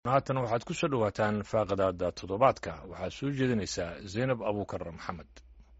haatan waxaad ku soo dhowaataan faaqadaada toddobaadka waxaad soo jeedinaysaa zaynab abuukar maxamed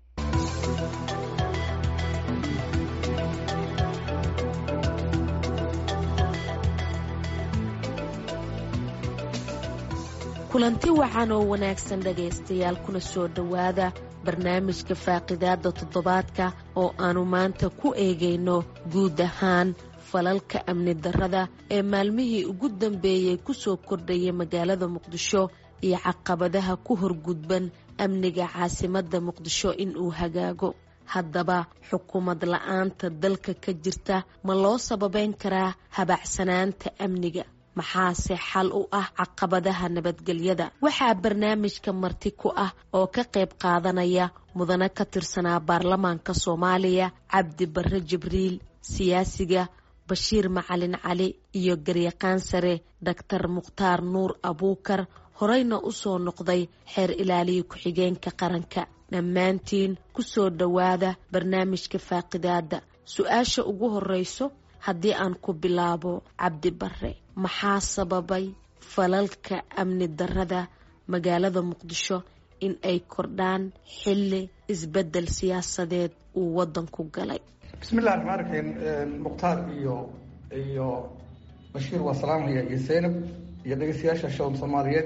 kulanti wacan oo wanaagsan dhagaystayaal kuna soo dhowaada barnaamijka faaqidaada toddobaadka oo aanu maanta ku eegayno guud ahaan falalka amni darrada ee maalmihii ugu dambeeyey kusoo kordhaya magaalada muqdisho iyo caqabadaha ku horgudban amniga caasimadda muqdisho inuu hagaago haddaba xukuumad la-aanta dalka ka jirta ma loo sababeyn karaa habacsanaanta amniga maxaase xal u ah caqabadaha nabadgelyada waxaa barnaamijka marti ku ah oo ka qayb qaadanaya mudane ka tirsanaa baarlamaanka soomaaliya cabdi barre jibriil siyaasiga bashiir macalin cali iyo garyaqaan sare doctor mukhtaar nuur abuukar horeyna u soo noqday xeer ilaaliya ku-xigeenka qaranka dhammaantiin ku soo dhowaada barnaamijka faaqidaada su-aasha ugu horeyso haddii aan ku bilaabo cabdi barre maxaa sababay falalka amni darrada magaalada muqdisho in ay kordhaan xilli isbeddel siyaasadeed uu waddanku galay bismillahi raxmaan raxiim mukhtaar iyo iyo bashiir waa salaamaya iyo zaynab iyo dhegeystayaasha shawm soomaaliyeed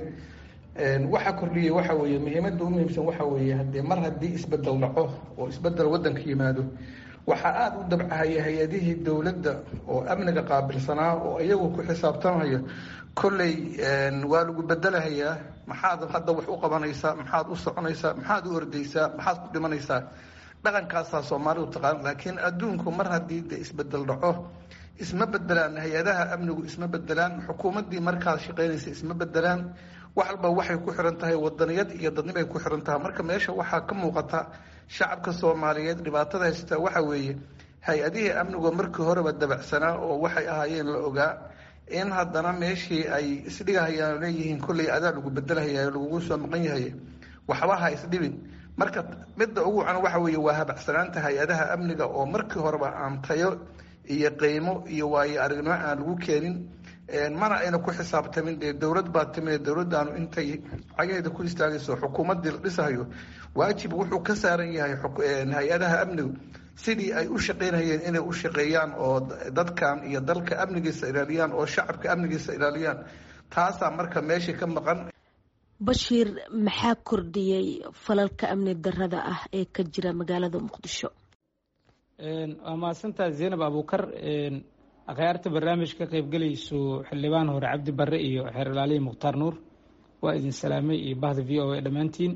waxaa kordhiyey waxa weeye muhiimadda u muhiimsan waxa weeye haddee mar haddii isbedel dhaco oo isbedel waddanka yimaado waxaa aada u dabcahaya hay-adihii dowladda oo amniga qaabilsanaa oo iyagu ku xisaabtamaya kolley waa lagu bedelahayaa maxaad hadda wax u qabanaysaa maxaad u soconaysaa maxaad u ordaysaa maxaad ku dhimanaysaa dhaqankaasaa soomaalidu taqaan laakiin adduunku mar haddii de isbedel dhaco isma bedelaan hay-adaha amnigu isma bedelaan xukuumaddii markaad shaqaynaysa isma bedelaan wax walba waxay ku xiran tahay wadaniyad iyo dadnibay ku xiran tahay marka meesha waxaa ka muuqata shacabka soomaaliyeed dhibaatada haysata waxa weeye hay-adihii amnigu markii horeba dabacsanaa oo waxay ahaayeen la ogaa in haddana meeshii ay isdhigahayaan leeyihiin kolley adaa lagu bedelahaya lagugu soo maqan yahay waxba ha isdhibin marka midda ugu wacan waxa weeye waa habacsanaanta hay-adaha amniga oo markii horeba aan tayo iyo qiimo iyo waayo aragnimo aan lagu keenin mana ayna ku xisaabtamin dee dowlad baa timid dowladdaanu intay cagaheeda ku istaagayso xukuumaddii la dhisahayo waajib wuxuu ka saaran yahay hay-adaha amnigu sidii ay u shaqaynayeen inay u shaqeeyaan oo dadkan iyo dalka amnigiisa ilaaliyaan oo shacabka amnigiisa ilaaliyaan taasaa marka meeshii ka maqan bashiir maxaa kordhiyey falalka amni darrada ah ee ka jira magaalada muqdisho waa mahadsantaa zaynab abuukar akhyaarta barnaamij ka qaybgelayso xildhibaan hore cabdi barre iyo xeer ilaaliya mukhtaar nuur waa idin salaamay iyo bahda v o a dhammaantiin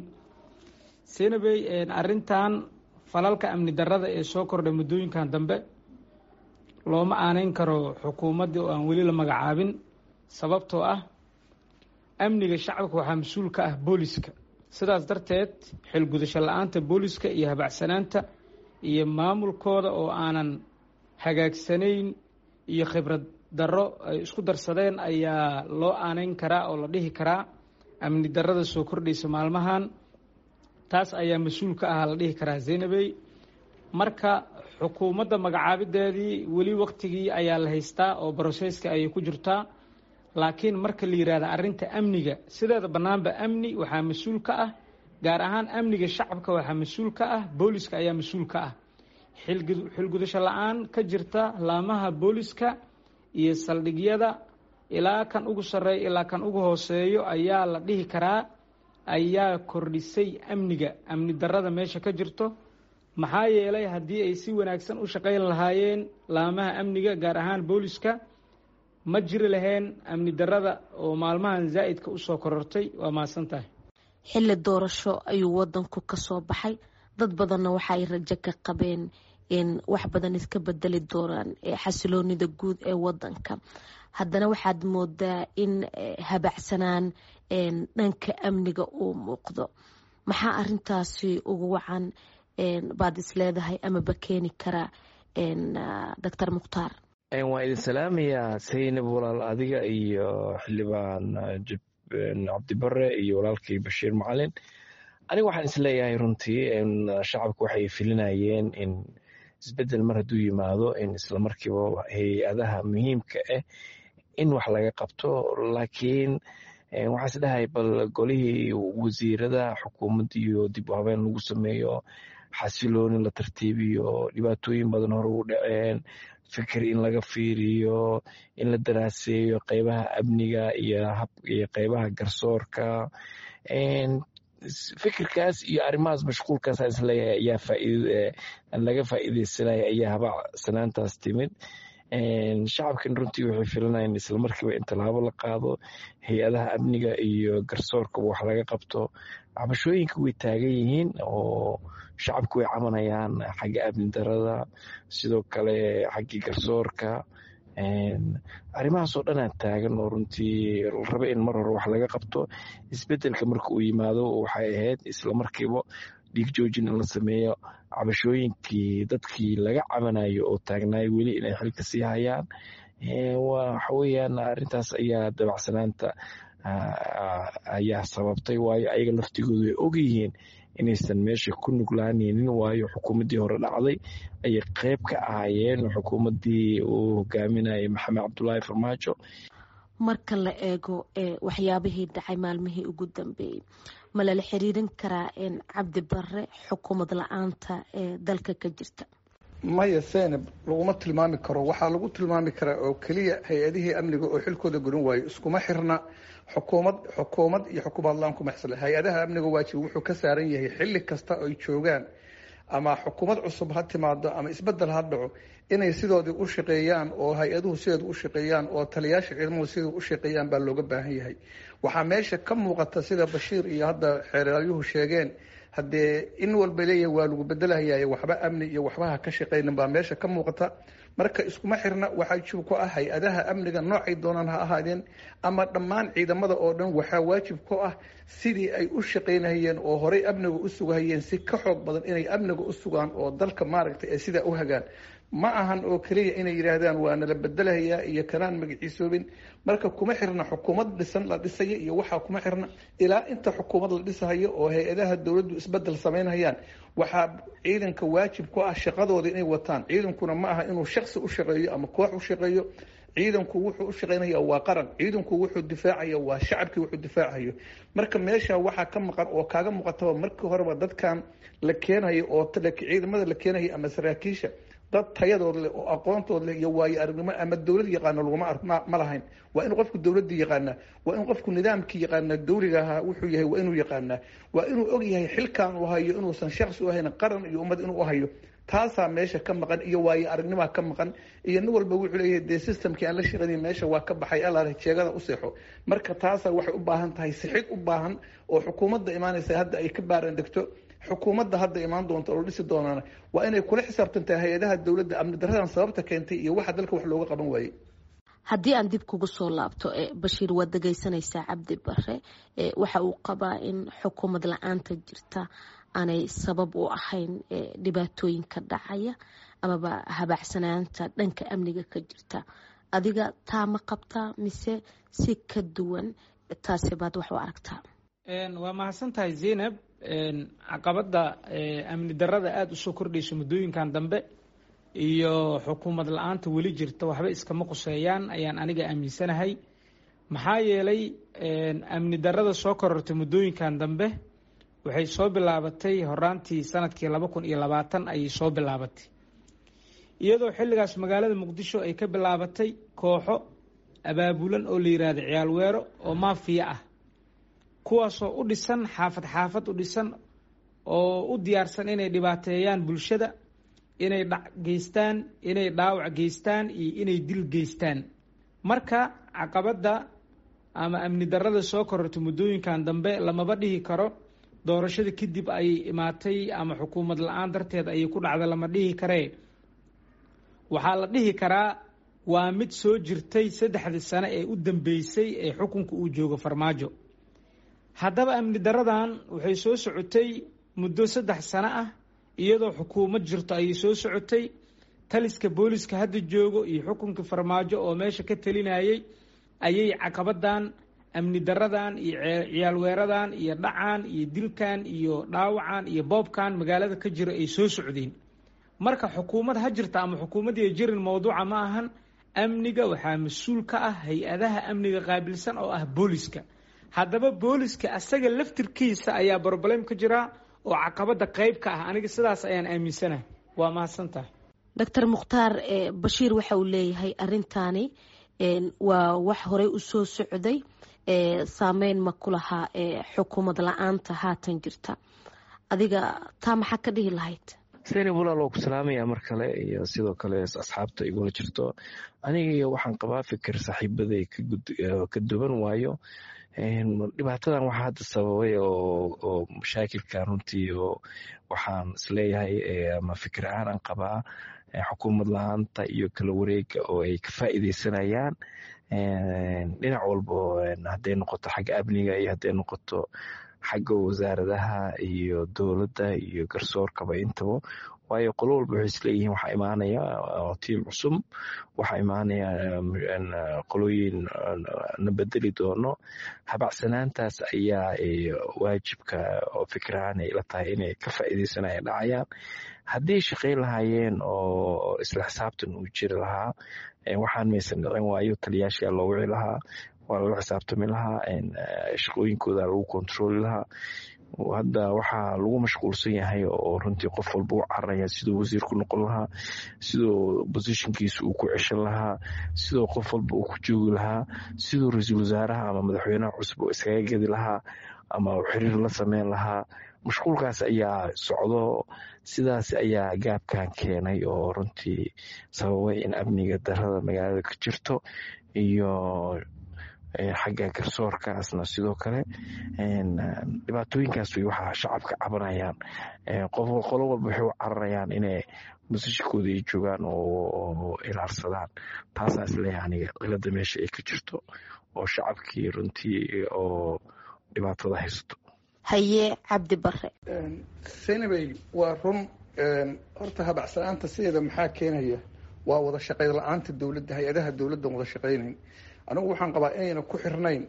zaynabey arrintan falalka amni darrada ee soo kordhay muddooyinkan dambe looma aaneyn karo xukuumaddii oo aan weli la magacaabin sababtoo ah amniga shacabka waxaa mas-uul ka ah booliska sidaas darteed xilgudasho la-aanta booliska iyo habacsanaanta iyo maamulkooda oo aanan hagaagsanayn iyo khibrad darro ay isku darsadeen ayaa loo aaneyn karaa oo la dhihi karaa amni darrada soo kordhaysa maalmahan taas ayaa mas-uul ka ahaa la dhihi karaa zaynabey marka xukuumadda magacaabideedii weli waktigii ayaa la haystaa oo brosesska ayay ku jirtaa laakiin marka la yidhahda arrinta amniga sideeda bannaanba amni waxaa mas-uul ka ah gaar ahaan amniga shacabka waxaa mas-uul ka ah booliska ayaa mas-uul ka ah xilgudasho la-aan ka jirta laamaha booliska iyo saldhigyada ilaa kan ugu sarreeya ilaa kan ugu hooseeyo ayaa la dhihi karaa ayaa kordhisay amniga amni darrada meesha ka jirto maxaa yeelay haddii ay si wanaagsan u shaqayn lahaayeen laamaha amniga gaar ahaan booliska ma jiri laheen amni darrada oo maalmahan zaa'idka usoo korortay waa mahadsan tahay xilli doorasho ayuu wadanku ka soo baxay dad badanna waxa ay rajo ka qabeen in wax badan iska bedeli doonaan xasiloonida guud ee wadanka haddana waxaad moodaa in habacsanaan dhanka amniga uu muuqdo maxaa arintaasi ugu wacan baad is leedahay amaba keeni kara doctor mukhtaar waan idin salaamayaa saynab walaal adiga iyo xildhibaan cabdibare iyo walaalkii bashiir macalin aniga waxaan isleeyahay runtii shacabku waxay filinayeen in isbedel mar hadduu yimaado in islamarkiiba hay-adaha muhiimka ah in wax laga qabto laakiin waxaa is dhahay bal golihii wasiirada xukuumadda iyo dib u habeen lagu sameeyo xasilooni la tartiibiyo dhibaatooyin badan hore u dhaceen fikir in laga fiiriyo in la daraaseeyo qeybaha amniga iyo iyo qeybaha garsoorka fikirkaas iyo arrimahaas mashquulkaas isleeyahay ayaa faaid laga faa'iideysanaya ayaa habaacsanaantaas timid shacabkan runtii waxay filanayeen islamarkiiba in tallaabo la qaado hay-adaha amniga iyo garsoorkaba wax laga qabto cabashooyinka way taagan yihiin oo shacabku way cabanayaan xagga amni darada sidoo kale xaggii garsoorka arrimahaasoo dhanaa taagan oo runtii raba in mar hore wax laga qabto isbedelka marka uu yimaado waxay ahayd islamarkiiba dhiig joojin in la sameeyo cabashooyinkii dadkii laga cabanayo oo taagnaay weli inay xilka sii hayaan waxa weyaan arrintaas ayaa dabacsanaanta ayaa sababtay waayo ayaga laftigoodu way ogyihiin inaysan meesha ku nuglaanaynin waayo xukuumaddii hore dhacday ayay qeyb ka ahaayeen xukuumaddii uu hogaaminayay maxamed cabdulaahi farmaajo marka la eego waxyaabihii dhacay maalmihii ugu dambeeyey ma lala xiriirin karaa cabdi bare xukuumad la-aanta ee dalka ka jirta maya senab laguma tilmaami karo waxaa lagu tilmaami karaa oo keliya hay-adihii amniga oo xilkooda gudan waayo iskuma xirna xukuumad xukuumad iyo xukuumad la-aan kuma xisla hay-adaha amniga waajib wuxuu ka saaran yahay xilli kasta ay joogaan ama xukuumad cusub ha timaado ama isbedel ha dhaco inay sidoodii u shaqeeyaan oo hay-aduhu sideeda u shaqeeyaan oo taliyaasha ciidamadu sidai u shaqeeyaan baa looga baahan yahay waxaa meesha ka muuqata sida bashiir iyo hadda xeeryuhu sheegeen haddee in walba leeyahay waa lagu bedelahayaye waxba amni iyo waxba ha ka shaqeynin baa meesha ka muuqata marka iskuma xirna waxaa jib ku ah hay-adaha amniga noocay doonaan ha ahaadeen ama dhammaan ciidamada oo dhan waxaa waajib ku ah sidii ay u shaqaynahayeen oo horey amniga u sugahayeen si ka xoog badan inay amniga u sugaan oo dalka maaragtay ay sidaa u hagaan ma ahan oo keliya inay yidhaahdaan waa nala bedelahayaa iyo kanaan magaciisoobin marka kuma xirna xukuumad dhisan la dhisaya iyo waxaa kuma xirna ilaa inta xukuumad la dhisahayo oo hay-adaha dowladdu isbedel samaynhayaan waxaa ciidanka waajib ku ah shaqadooda inay wataan ciidankuna ma aha inuu shaksi u shaqeeyo ama koox u shaqeeyo ciidanku wuxuu u shaqaynaya waa qaran ciidanku wuxuu difaacaya waa shacabkii wuxuu difaacayo marka meesha waxaa ka maqan oo kaaga muuqataba markii horeba dadkan la keenayo oo ciidamada la keenayo ama saraakiisha dad tayadood leh oo aqoontood leh iyo waayo aragnimo ama dowlad yaqaano laguma ma lahayn waa inuu qofku dowladii yaqaanaa waa inuu qofku nidaamkii yaqaanaa dowliga ahaa wuxuu yahay waa inuu yaqaanaa waa inuu og yahay xilkan uu hayo inuusan shaksi u hayn qaran iyo ummad inuu hayo taasaa meesha ka maqan iyo waayo aragnimaa ka maqan iyo nin walba wuxuu leeyahay dee systemkii aan la shaqaynayn meesha waa ka baxay allaale jeegada u seexo marka taasaa waxay u baahan tahay sixid u baahan oo xukuumadda imaanaysa hadda ay ka baaran degto xukuumadda hadda imaan doonta oo dhisi doonaana waa inay kula xisaabtantahay hay-adaha dowladda amni daradan sababta keentay iyo waxa dalka wax looga qaban waayey haddii aan dib kugu soo laabto bashiir waad dhegeysanaysaa cabdi bare waxa uu qabaa in xukuumad la-aanta jirta aanay sabab u ahayn dhibaatooyinka dhacaya amaba habaacsanaanta dhanka amniga ka jirta adiga taa ma qabtaa mise si ka duwan taasi baad wax u aragtaa waa mahadsan tahay zaynab caqabadda amni darada aada usoo kordhayso muddooyinkan dambe iyo xukuumad la-aanta weli jirta waxba iskama quseeyaan ayaan aniga aaminsanahay maxaa yeelay amni darada soo korortay muddooyinkan dambe waxay soo bilaabatay horaantii sanadkii laba kun iyo labaatan ayay soo bilaabatay iyadoo xilligaas magaalada muqdisho ay ka bilaabatay kooxo abaabulan oo la yihahdo ciyaal weero oo maafiya ah kuwaasoo u dhisan xaafad xaafad u dhisan oo u diyaarsan inay dhibaateeyaan bulshada inay dhac geystaan inay dhaawac geystaan iyo inay dil geystaan marka caqabadda ama amni darada soo korortay muddooyinkan dambe lamaba dhihi karo doorashada kadib ayay imaatay ama xukuumad la-aan darteed ayay ku dhacda lama dhihi karee waxaa la dhihi karaa waa mid soo jirtay saddexdii sano ee u dambeysay ee xukunka uu joogo farmaajo haddaba amni daradan waxay soo socotay muddo saddex sano ah iyadoo xukuumad jirto ayay soo socotay taliska booliska hadda joogo iyo xukunka farmaajo oo meesha ka talinayay ayay caqabadan amni daradan iyo ciyaal weeradan iyo dhacan iyo dilkan iyo dhaawacan iyo boobkan magaalada ka jira ay soo socdeen marka xukuumad ha jirta ama xukuumadii jirin mowduuca ma ahan amniga waxaa mas-uul ka ah hay-adaha amniga qaabilsan oo ah booliska haddaba booliska asaga laftirkiisa ayaa broblem ka jira oo caqabada qeyb ka ah aniga sidaas ayaan aaminsanahay waa mahadsan tahay doctor mukhtaar bashiir waxa uu leeyahay arintaani waa wax horey usoo socday saameyn ma ku lahaa xukuumad la-aanta haatan jirta adiga taa maxaa ka dhihi lahayd seni walaal oo ku salaamaya mar kale iyo sidoo kale asxaabta igula jirto aniga waxaan qabaa fikir saaxiibaday ka duwan waayo dhibaatadan waxaa hadda sababay oo mashaakilkan runtii oo waxaan isleeyahay ama fikir ahaan aan qabaa xukuumad la-aanta iyo kala wareega oo ay ka faa'iideysanayaan dhinac walbo hadday noqoto xagga amniga iyo hadday noqoto xagga wasaaradaha iyo dowladda iyo garsoorkaba intaba waayo qolo walba waxay isleeyihiin waxaa imaanaya tiim cusub waxaa imaanaya qolooyin na bedeli doono habacsanaantaas ayaa waajibka oo fikirahaan ay la tahay inay ka faa'iideysanaya dhacayaan haddii shaqayn lahaayeen oo isla xisaabtan uu jiri lahaa waxaan maysan dhicin waayo taliyaashaa loo wici lahaa waa lala xisaabtami lahaa shaqooyinkooda lagu kontrooli lahaa hadda waxaa lagu mashquulsan yahay oo runtii qof walba u cararaya siduu wasiir ku noqon lahaa siduu bosishonkiisa uu ku ceshan lahaa siduu qof walba uu ku joogi lahaa siduu ra-iisul wasaaraha ama madaxweynaha cusub oo iskaga gedi lahaa ama xiriir la sameyn lahaa mashquulkaas ayaa socdo sidaas ayaa gaabkan keenay oo runtii sababay in amniga darada magaalada ka jirto iyo xagga garsoorkaasna sidoo kale dhibaatooyinkaas way waxaa shacabka cabanayaan qolo walba waxay u cararayaan inay musishikooda ay joogaan oo ilaarsadaan taasaa isleeyahay aniga cilada meesha ay ka jirto oo shacabkii runtii oo dhibaatada haysato haye cabdi bare senabey waa run horta habacsanaanta sideeda maxaa keenaya waa wada shaqayn la-aanta dowladda hay-adaha dowladdan wada shaqaynayn anigu waxaan qabaa inayna ku xirnayn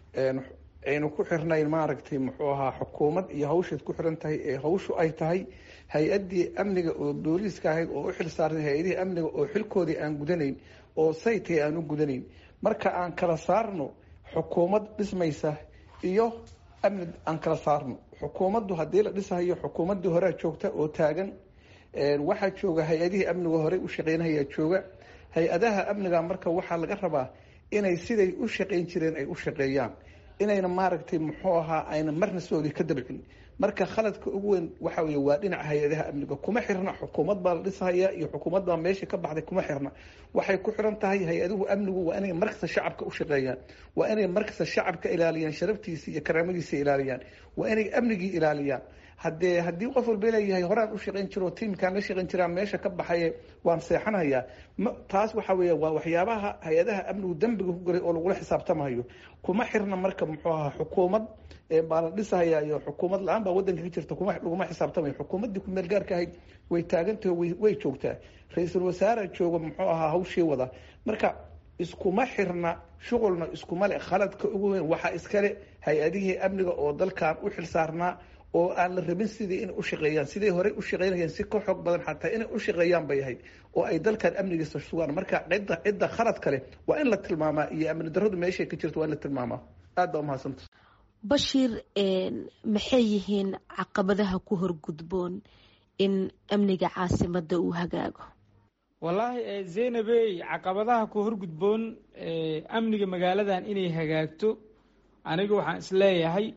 ayna ku xirnayn maaragtay muxuu ahaa xukuumad iyo hawshaad ku xiran tahay ee hawshu ay tahay hay-addii amniga oo booliiska ahayd oo u xil saartay hay-adihii amniga oo xilkoodii aan gudanayn oo saytay aan u gudanayn marka aan kala saarno xukuumad dhismaysa iyo amni aan kala saarno xukuumaddu haddii la dhisahayo xukuumaddii horea joogta oo taagan waxaa jooga hay-adihii amniga horey u shaqeynayaa jooga hay-adaha amniga marka waxaa laga rabaa inay siday u shaqayn jireen ay u shaqeeyaan inayna maaragtay muxuu ahaa ayna marna soodi ka dabcin marka khaladka ugu weyn waxa wey waa dhinaca hay-adaha amniga kuma xirna xukuumad baa la dhisahaya iyo xukuumad baa meesha ka baxday kuma xirna waxay ku xiran tahay hay-aduhu amnigu waa inay markasta shacabka u shaqeeyaan waa inay markasta shacabka ilaaliyaan sharaftiisa iyo karaamadiisa ilaaliyaan waa inay amnigii ilaaliyaan haddee haddii qof walba leeyahay horaan u shaqayn jiro tiimkaan la shaqayn jiraan meesha ka baxaye waan seexanayaa taas waxa weeye waa waxyaabaha hay-adaha amnigu dembiga ku galay oo lagula xisaabtamayo kuma xirna marka muxuu ahaa xukuumad baa la dhisahaya iyo xukuumad la-aan baa wadanka ka jirta kuma laguma xisaabtamayo xukuumaddii kumeel gaarka ahayd way taagantahay way joogtaa ra-iisul wasaare jooga muxuu ahaa hawshii wada marka iskuma xirna shuqulna iskuma le khaladka ugu weyn waxaa iskale hay-adihii amniga oo dalkan u xil saarnaa oo aan la rabin sidii inay u shaqeeyaan siday horey u shaqeynayeen si ka xoog badan xataa inay u shaqeeyaan bay ahayd oo ay dalkan amnigiisa sugaan marka cidda cidda khalad kale waa in la tilmaamaa iyo amni darradu meeshay ka jirto waa in la tilmaamaa aad baa umahadsanta bashiir maxay yihiin caqabadaha ku horgudboon in amniga caasimadda uu hagaago wallaahi zaynabey caqabadaha ku horgudboon amniga magaaladan inay hagaagto aniga waxaan isleeyahay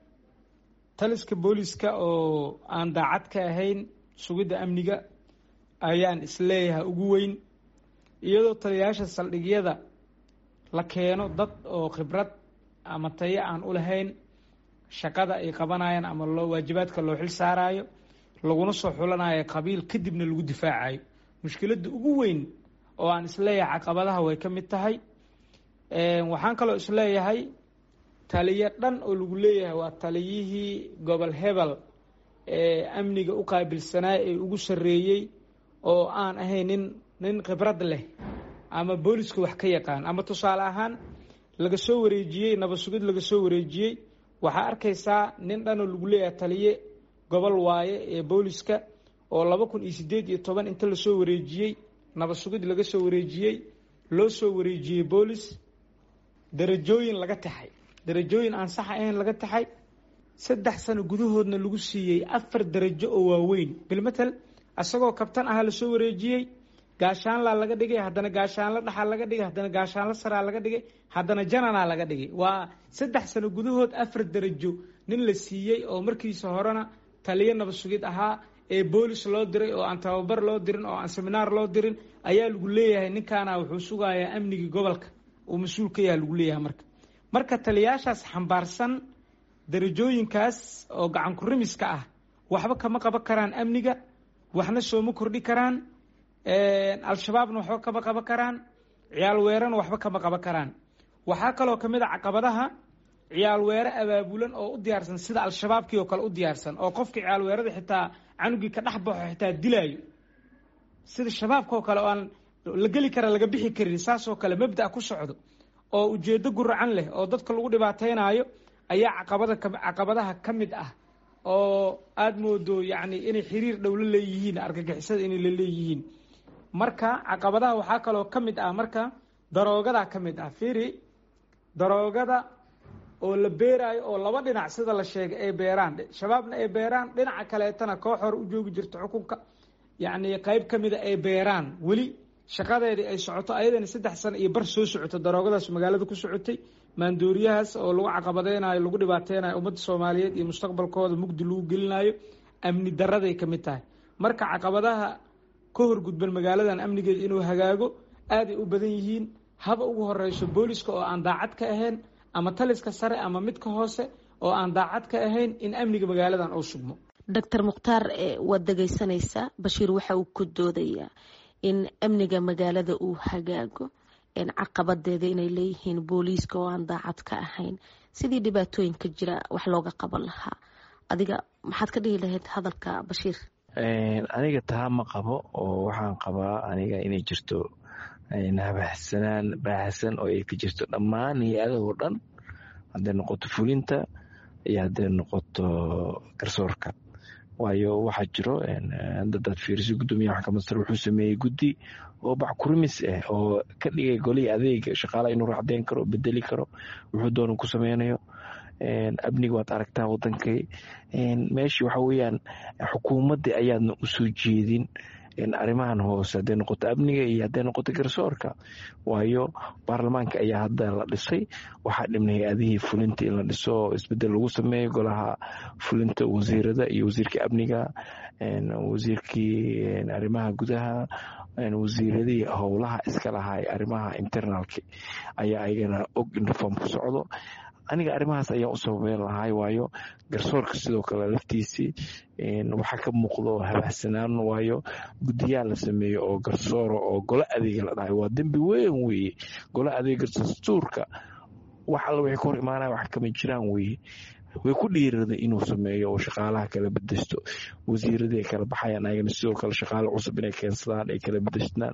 taliska booliska oo aan daacad ka ahayn sugidda amniga ayaan isleeyahay ugu weyn iyadoo taliyayaasha saldhigyada la keeno dad oo khibrad ama tayo aan u lahayn shaqada ay qabanayaan ama loo waajibaadka loo xil saarayo laguna soo xulanayo qabiil kadibna lagu difaacayo mushkiladda ugu weyn oo aan isleeyahay caqabadaha way ka mid tahay waxaan kaloo isleeyahay taliyo dhan oo lagu leeyahay waa taliyihii gobol hebel ee amniga u qaabilsanaa ee ugu sarreeyey oo aan ahayn nin nin khibrad leh ama booliska wax ka yaqaan ama tusaale ahaan laga soo wareejiyey nabad sugid laga soo wareejiyey waxaa arkaysaa nin dhan oo lagu leeyahay taliye gobol waaye ee booliska oo laba kun iyo siddeed iyo toban inta lasoo wareejiyey nabad sugid laga soo wareejiyey loo soo wareejiyey boolis darajooyin laga taxay darajooyin aan sax ahayn laga taxay saddex sano gudahoodna lagu siiyey afar darajo oo waaweyn bilmatel isagoo kabtan ahaa lasoo wareejiyey gaashaanlaa laga dhigay haddana gaashaanlo dhaxaa laga dhigay haddana gaashaanlo saraa laga dhigay haddana jananaa laga dhigay waa saddex sano gudahood afar darajo nin la siiyey oo markiisa horena taliyo naba sugid ahaa ee boolis loo diray oo aan tababar loo dirin oo aan seminaar loo dirin ayaa lagu leeyahay ninkaana wuxuu sugayaa amnigii gobolka uu mas-uul ka yaha lagu leeyahay marka marka taliyaashaas xambaarsan darajooyinkaas oo gacan kurimiska ah waxba kama qaban karaan amniga waxna sooma kordhi karaan al-shabaabna waxba kama qaban karaan ciyaal weerana waxba kama qaban karaan waxaa kaloo kamid a caqabadaha ciyaal weere abaabulan oo u diyaarsan sida al-shabaabkii oo kale u diyaarsan oo qofkii ciyaal weerada xitaa canugii ka dhex baxo xitaa dilaayo sida shabaabka oo kale oo aan la geli kara laga bixi karin saasoo kale mabda ku socdo oo ujeedo guracan leh oo dadka lagu dhibaateynayo ayaa caqabada caqabadaha ka mid ah oo aada moodo yacni inay xiriir dhow la leeyihiin argagixisada inay la leeyihiin marka caqabadaha waxaa kaloo ka mid ah marka daroogadaa ka mid ah firi daroogada oo la beeraayo oo laba dhinac sida la sheegay ay beeraan shabaabna ay beeraan dhinaca kaleetana koox hore u joogi jirto xukunka yacni qeyb ka mida ay beeraan weli shaqadeedii ay socoto ayadana saddex sano iyo bar soo socoto daroogadaas magaalada ku socotay maandooriyahaas oo lagu caqabadeynayo lagu dhibaateynayo ummadda soomaaliyeed iyo mustaqbalkooda mugdi lagu gelinayo amni daraday ka mid tahay marka caqabadaha ka horgudban magaaladan amnigeeda inuu hagaago aaday u badan yihiin haba ugu horeyso booliska oo aan daacad ka ahayn ama taliska sare ama midka hoose oo aan daacad ka ahayn in amniga magaaladan uu sugmo doctor mukhtaar waad dhegeysanaysaa bashiir waxa uu ku doodayaa in amniga magaalada uu hagaago caqabadeeda inay leeyihiin booliiska oo aan daacad ka ahayn sidii dhibaatooyinka jira wax looga qaban lahaa adiga maxaad ka dhihi lahayd hadalka bashiir aniga taa ma qabo oo waxaan qabaa aniga inay jirto habahsanaan baahsan oo ay ka jirto dhammaan hay-adahoo dhan hadday noqoto fulinta iyo hadday noqoto garsoorka waayo waxaa jiro dadaad fiiriso guddoomiyaha maxkamadda sare wuxuu sameeyey guddi oo backurimis ah oo ka dhigay golihii adeega shaqaalaha inuu racdeyn karo bedeli karo wuxuu doona ku sameynayo amniga waad aragtaa wadankay meeshii waxa weeyaan xukuumaddii ayaadna usoo jeedin arrimahan hoose hadday noqoto amniga iyo hadday noqoto garsoorka waayo baarlamaanka ayaa hadda la dhisay waxaa dhibna hay-adihii fulinta in la dhiso oo isbedel lagu sameeyo golaha fulinta wasiirada iyo wasiirka amniga wasiirkii arrimaha gudaha wasiiradii howlaha iska lahaa arrimaha internalka ayaa ayagana og in reform ku socdo aniga arrimahaas ayaa u sababeyn lahay waayo garsoorka sidoo kale laftiisii waxaa ka muuqdo habahsanaan waayo guddiyaal la sameeyo oo garsooro oo golo adeega la dhahay waa dembi weyn weeye golo adeega dastuurka wax alla waxay ka hor imaanaya wax kama jiraan weeye way ku dhiirada inuu sameeyo oo shaqaalaha kala bedeshto wasiiradii ay kala baxayaan ayagana sidoo kale shaqaale cusub inay keensadaan ay kala bedeshtaan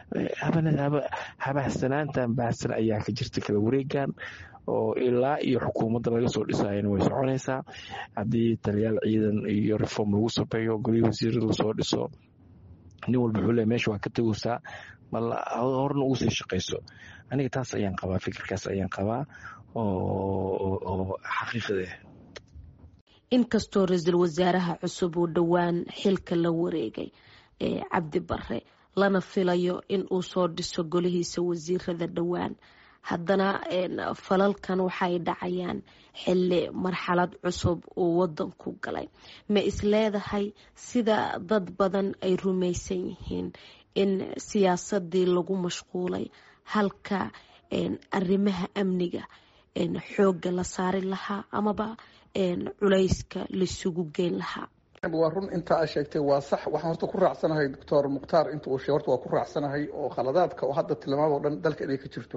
habahsanaantan baahsan ayaa ka jirta kala wareegan oo ilaa iyo xukuumadda laga soo dhisayana way soconaysaa haddii taliyaal ciidan iyo reform lagu sameeyo golihii wasiirada lasoo dhiso nin walba wuxuu le meesha waa ka tegaysaa mal horna ugu sii shaqayso aniga taas ayaan qabaa fikirkaas ayaan qabaa oo xaqiiqada inkastoo ra-iisul wasaaraha cusub uu dhowaan xilka la wareegay ee cabdi bare lana filayo in uu soo dhiso golihiisa wasiirada dhowaan haddana falalkan waxay dhacayaan xilli marxalad cusub uu wadanku galay ma isleedahay sida dad badan ay rumaysan yihiin in siyaasadii lagu mashquulay halka arrimaha amniga xoogga la saari lahaa amaba culayska laisugu geyn lahaa waa run inta aa sheegtay waa sax waxaan horta ku raacsanahay doctor mukhtaar inta uu sheeg horta waa ku raacsanahay oo khaladaadka oo hadda tilmaamo o dhan dalka inay ka jirto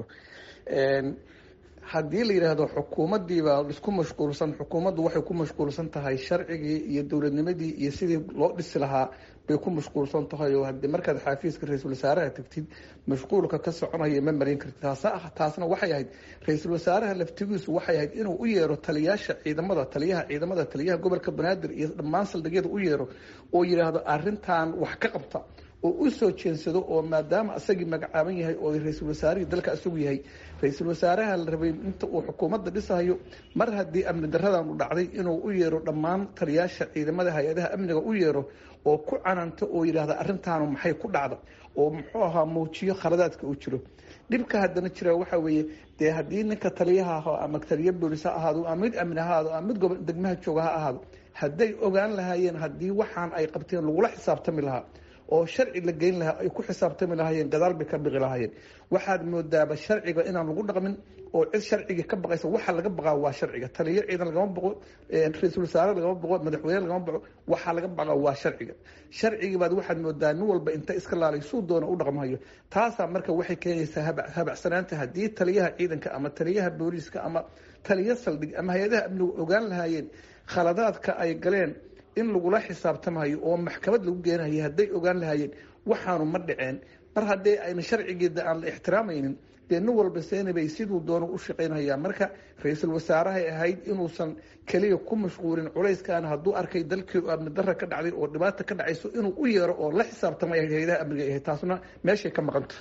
haddii la yidhaahdo xukuumaddiibaa isku mashquulsan xukuumaddu waxay ku mashquulsan tahay sharcigii iyo dowladnimadii iyo sidii loo dhisi lahaa bay ku mashquulsan tahay oo hadii markaad xaafiiska ra-iisul wasaaraha tagtid mashquulka ka soconaya ma marin kartid taas taasna waxay ahayd ra-iisul wasaaraha laftigiisu waxay ahayd inuu u yeero taliyaasha ciidamada taliyaha ciidamada taliyaha gobolka banaadir iyo dhammaan saldhigyada u yeero oo yidhaahdo arintan wax ka qabta oo u soo jeensado oo maadaama asagii magacaaban yahay oo ra-iisul wasaarihii dalka isagu yahay ra-iisul wasaaraha la rabay inta uu xukuumadda dhisayo mar haddii amni daradan u dhacday inuu u yeero dhammaan taliyaasha ciidamada hay-adaha amniga u yeero oo ku cananto oo yidhaahda arrintaanu maxay ku dhacda oo muxuu ahaa muujiyo khaladaadka uu jiro dhibka haddana jira waxa weeye dee haddii ninka taliyaha aho ama taliya boolis ha ahaado ama mid amni ha ahaado ama mid gobo degmaha jooga ha ahaado hadday ogaan lahaayeen haddii waxaan ay qabteen lagula xisaabtami lahaa oo sharci la geyn lahaa ay ku xisaabtami lahaayeen gadaal bay ka biqi lahaayeen waxaad moodaaba sharciga inaan lagu dhaqmin oo cid sharcigii ka baqaysa waxa laga baqaa waa sharciga taliyo ciidan lagama baqo ra-iisul wasaare lagama baqo madaxweyne lagama baqo waxaa laga baqaa waa sharciga sharcigii baad waxaad moodaa nin walba inta iska laalay suu doona u dhaqmayo taasaa marka waxay keenaysaa habacsanaanta haddii taliyaha ciidanka ama taliyaha booliiska ama taliyo saldhig ama hay-adaha amnigu ogaan lahaayeen khaladaadka ay galeen in lagula xisaabtamayo oo maxkamad lagu geenayo hadday ogaan lahaayeen waxaanu ma dhaceen mar haddii ayna sharcigeeda aan la ixtiraamaynin dee nin walba seenabay siduu doono u shaqaynhayaa marka ra-iisul wasaarahay ahayd inuusan keliya ku mashquulin culayskan hadduu arkay dalkii amni dara ka dhacday oo dhibaata ka dhacayso inuu u yeero oo la xisaabtamay hay-adaha amniga ahayd taasna meeshay ka maqanta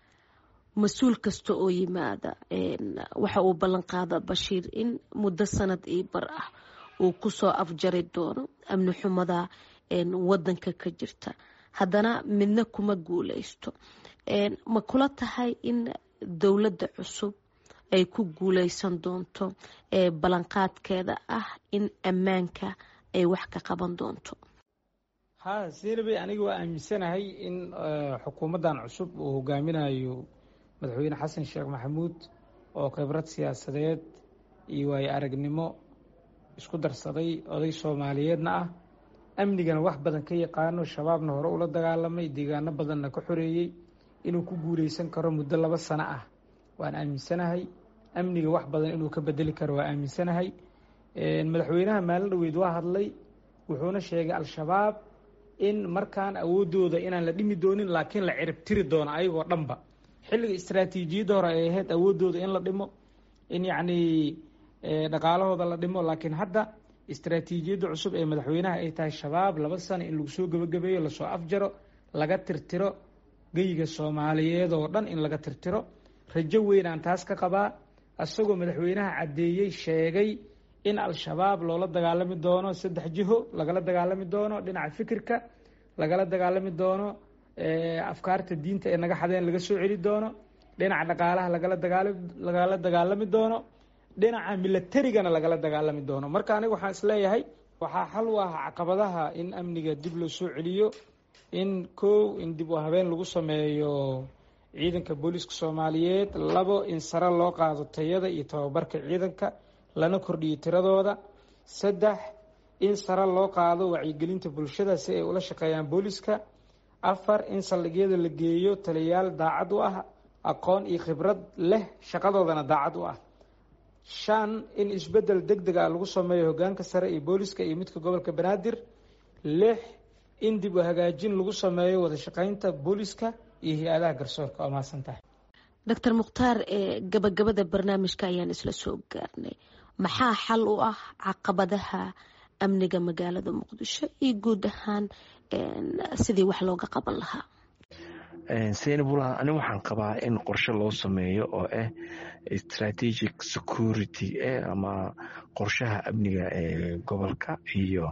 mas-uul kasta oo yimaada waxa uu ballan qaada bashiir in muddo sanad io bar ah uu kusoo afjari doono amni xumada wadanka ka jirta haddana midna kuma guuleysto ma kula tahay in dowladda cusub ay ku guuleysan doonto ballanqaadkeeda ah in ammaanka ay wax ka qaban doonto ha seenabey aniga waa aaminsanahay in xukuumaddan cusub uu hogaaminayo madaxweyne xasan sheekh maxamuud oo khibrad siyaasadeed iyo waayo aragnimo isku darsaday oday soomaaliyeedna ah amnigana wax badan ka yaqaano shabaabna hore ula dagaalamay deegaano badanna ka xoreeyey inuu ku guuleysan karo muddo laba sano ah waan aaminsanahay amniga wax badan inuu ka bedeli karo waa aaminsanahay madaxweynaha maalin dhaweyd waa hadlay wuxuuna sheegay al-shabaab in markaan awoodooda inaan la dhimi doonin laakiin la cirib tiri doono ayagoo dhanba xilliga istraatiijiyadda hore ay ahayd awoodooda in la dhimo in yacnii dhaqaalahooda la dhimo laakiin hadda istraatiijiyadda cusub ee madaxweynaha ay tahay shabaab laba sano in lagu soo gebagabeeyo lasoo afjaro laga tirtiro geyiga soomaaliyeed oo dhan in laga tirtiro rajo weyn aan taas ka qabaa isagoo madaxweynaha caddeeyey sheegay in al-shabaab loola dagaalami doono saddex jiho lagala dagaalami doono dhinaca fikirka lagala dagaalami doono afkaarta diinta ee naga xadeen laga soo celi doono dhinaca dhaqaalaha lagala dagaala lagala dagaalami doono dhinaca milatarigana lagala dagaalami doono marka aniga waxaan isleeyahay waxaa xal u ah caqabadaha in amniga dib loo soo celiyo in kow in dib u habeen lagu sameeyo ciidanka booliiska soomaaliyeed labo in sare loo qaado tayada iyo tababarka ciidanka lana kordhiyo tiradooda saddex in sare loo qaado wacyigelinta bulshada si ay ula shaqeeyaan booliiska afar in saldhigyada la geeyo taliyayaal daacad u ah aqoon iyo khibrad leh shaqadoodana daacad u ah shan in isbeddel deg deg ah lagu sameeyo hogaanka sare iyo booliska iyo midka gobolka banaadir lix in dib u hagaajin lagu sameeyo wada shaqeynta booliska iyo hay-adaha garsoorka waa mahadsan tahay doctor mukhtaar gabagabada barnaamijka ayaan isla soo gaarnay maxaa xal u ah caqabadaha amniga magaalada muqdisho iyo guud ahaan sidii wax looga qaban lahaa senabula ani waxaan qabaa in qorshe loo sameeyo oo ah strategic security ama qorshaha amniga ee gobolka iyo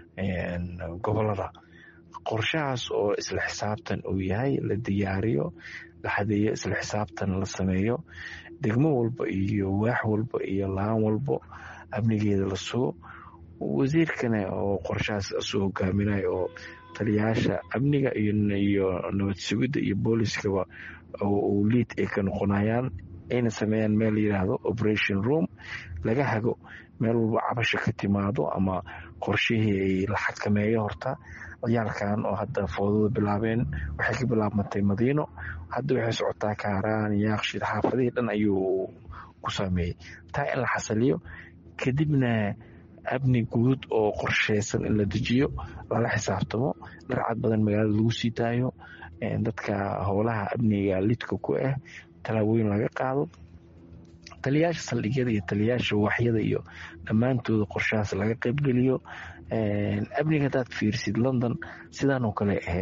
gobolada qorshahaas oo isla xisaabtan uu yahay la diyaariyo la xadeeyo isla xisaabtan la sameeyo degmo walba iyo waax walba iyo laan walbo amnigeeda la sugo wasiirkana oo qorshahaas isu hogaaminayo oo taliyayaasha amniga iyo nabad sugidda iyo booliskaba uu liid ay ka noqonayaan ayna sameeyaan meel yidhaahdo operation room laga hago meel walba cabasha ka timaado ama qorshihii la xakameeyo horta ciyaalkan oo hadda foodada bilaabeen waxay ka bilaabmatay madiino hadda waxay socotaa kaaraan yaaqshid xaafadihii dhan ayuu ku saameeyey taa in la xasaliyo kadibna amni guud oo qorsheysan in la dejiyo lala xisaabtamo dharcad badan magaalada lagu sii daayo dadka howlaha amniga lidka ku ah tallaabooyin laga qaado taliyayaasha saldhigyada iyo taliyayaasha waaxyada iyo dhammaantooda qorshahaas laga qaybgeliyo amniga hadaad fiirsid london sidaanoo kale ahayd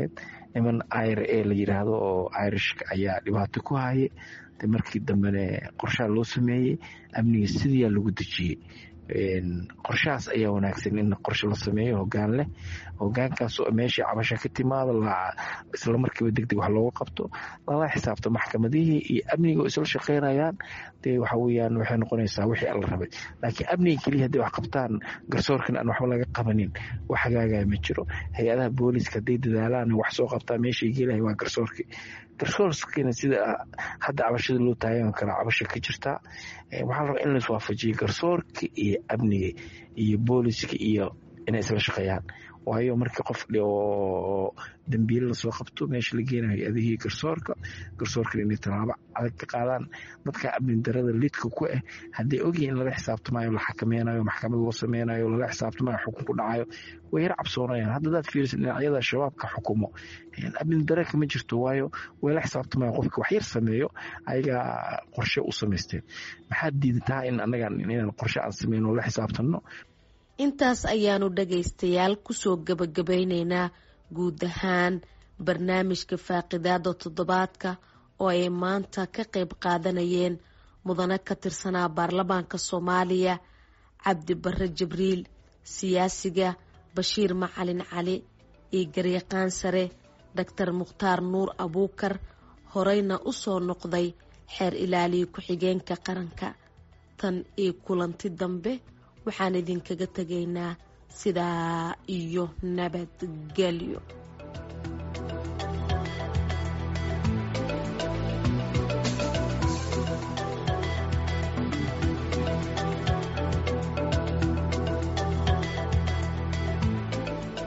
niman ir e la yiraahdo oo irishka ayaa dhibaato ku haye de markii dambene qorshaha loo sameeyey amniga sidiyaa lagu dejiyey qorshahaas ayaa wanaagsan in qorshe la sameeyo hogaan leh hogaankaas meeshii cabasha ka timaado isla markiiba degdeg wax looga qabto lala xisaabto maxkamadihii iyo amniga oo isla shaqeynayaan dee waxa weyaan waxay noqonaysaa wixii alla rabay laakiin amniga keliya hadday wax qabtaan garsoorkan aan waxba laga qabanin wax hagaagaya ma jiro hay-adaha booliiska hadday dadaalaan wax soo qabtaa meeshay geelahay waa garsoorkii garsoorkiina sida hadda cabashada loo taagan kara cabasha ka jirtaa waxaa la rabaa in lais waafajiyo garsoorka iyo amniga iyo booliiska iyo inay isla shaqeeyaan waayo markii qof oo dambiile lasoo qabto meesha la geenayo hay-adihii garsoorka garsoorkana inay tallaabo adag ka qaadaan dadka amni darada lidka ku ah hadday ogyihin in lala xisaabtamayo la xakameynayo maxkamad loo sameynayo lala xisaabtamayo xukun ku dhacayo way yar cabsoonayaan hadda hadaad fiiriso dhinacyada shabaabka xukumo amni dare kama jirto waayo way la xisaabtamayan qofka wax yar sameeyo ayagaa qorshe u samaysteen maxaad diidataa in anaga inaan qorshe aan sameyno la xisaabtano intaas ayaanu dhagaystayaal kusoo gabagabayneynaa guud ahaan barnaamijka faaqidaada toddobaadka oo ay maanta ka qayb qaadanayeen mudane ka tirsanaa baarlamaanka soomaaliya cabdi bare jibriil siyaasiga bashiir macalin cali iyo garyaqaan sare doctor mukhtaar nuur abuukar horeyna u soo noqday xeer ilaaliya ku-xigeenka qaranka tan iyo kulanti dambe waxaan idinkaga tegaynaa sidaa iyo nabadgelyo